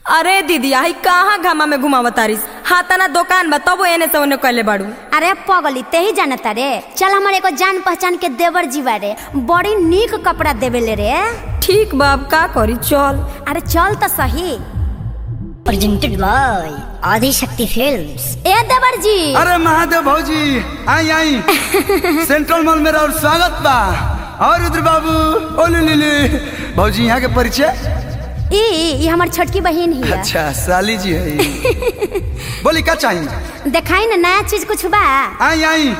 अरे दीदी आई कहाँ घामा में घुमावतारिस हाथाना दुकान बा तबो एने से ओने कहले बाड़ू अरे पगली ते ही जानता रे चल हमारे एगो जान पहचान के देवर जीवा रे बड़ी नीक कपड़ा देवेले रे ठीक बा अब का करी चल अरे चल तो सही presented by Adi Shakti Films. ए देवर जी अरे महादेव भौजी आई आई सेंट्रल मॉल मेरा और स्वागत बा और रुद्र बाबू ओले लीली भौजी यहाँ के परिचय ई ई हमार छोटकी बहन ही है अच्छा साली जी है ये। बोली का चाहिए देखाई ना नया चीज कुछ बा आई आई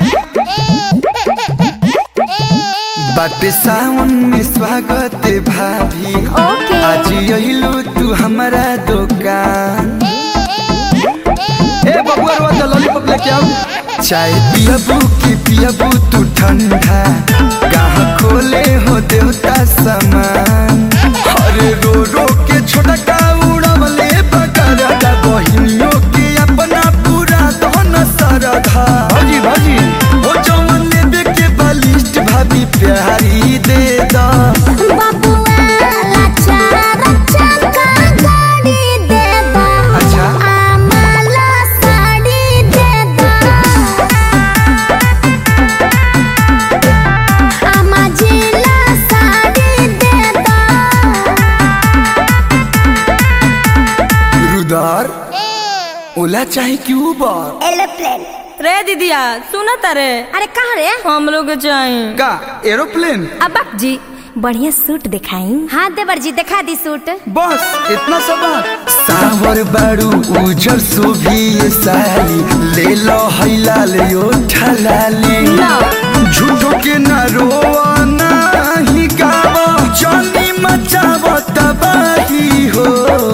बाटे सावन में स्वागत है भाभी ओके। आज यहिलू तू हमारा दुकान ए बबुआ रो तो लॉलीपॉप लेके आओ चाय पियबू की पियबू तू ठंडा कहाँ खोले हो देवता समान अरे रो रो के छोटा का उड़वले बकरदा बहिनियों के अपना पूरा धन सरधा भौजी भौजी ओ जवन लेबे के बलिष्ठ भाभी प्यारी दे दा बबुआ लच्चा रच्चा का गाड़ी दे दो अच्छा। आमाला साड़ी दे दो आमा जिला साड़ी दे दो रुदार ओला चाहे कि उबर एरोप्लेन रे दीदिया सुना तारे अरे कहाँ रे हम लोग चाहिए का एरोप्लेन अब जी बढ़िया सूट दिखाई हाँ देवर जी दिखा दी सूट बस इतना सब बात सावर बारू उजर सुभी ये साली ले लो हैला ले यो ठलाली झूठो के न रोआ नाही गावा जानी मचावा तबाही हो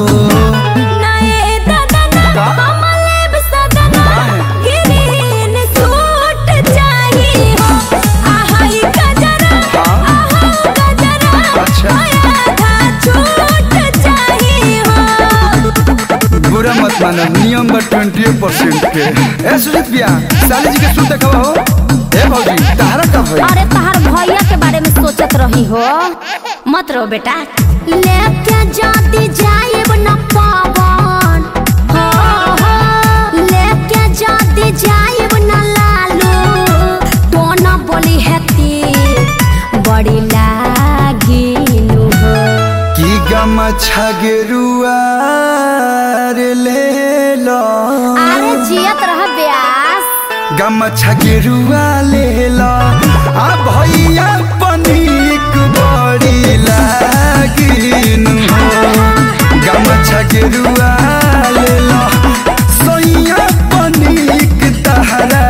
नए दादा का? कमलेब सदना काहे? ग्रीन सूट चाहिए हो आहाई गजरा हाँ? आहा गजरा अच्छा। आधा छूट चाहिए हो बुरा मत मानो नियम बा ट्वेंटी परसेंट के ए सुजीत भैया साली जी के सूट देखवा हो ए भौजी तारा का भाई अरे तहार भैया के बारे में सोचत रही हो मत रो बेटा लेके जाती जाएब न पावन हो हो लेके जाती जाएब न लालू तो न बोली हेती बड़ी लागिनु हो की गम छगरुआ रे ले लो अरे जियत रह ब्यास गम छगरुआ ले लो आ भैया पनीक बड़ी लागिन हो गम छगरुआ ले लो सोइया पनीक तहरा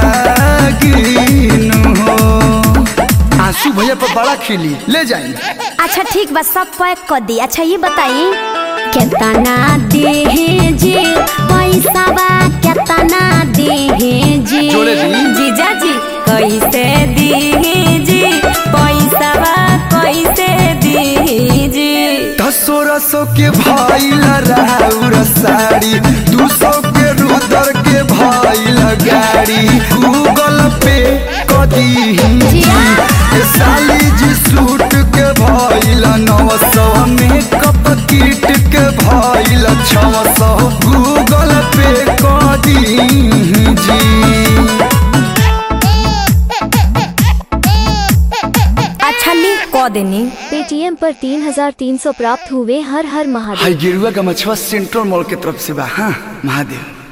लागिन हो आंसू भैया पर बड़ा खिली ले जाएंगे अच्छा ठीक बा सब पैक कर दी अच्छा ये बताई केतना देहे जी पैसा बा केतना देहे जी जोड़े दी। जीजा जी कैसे दी जी पैसा बा कैसे दी जी सोलह सौ के भाई राउर साड़ी दू सौ के रुदर के भाई गाड़ी गूगल पे कदी जिया। साली जी सूट के भाई नौ सौ मेकअप किट के भाई छौ सौ गूगल पे कदी जी अच्छा ली क देनी पेटीएम पर तीन हजार तीन सौ प्राप्त हुए हर हर महादेव हाई गिरुआ का मछुआ सेंट्रल मॉल के तरफ से बा हाँ महादेव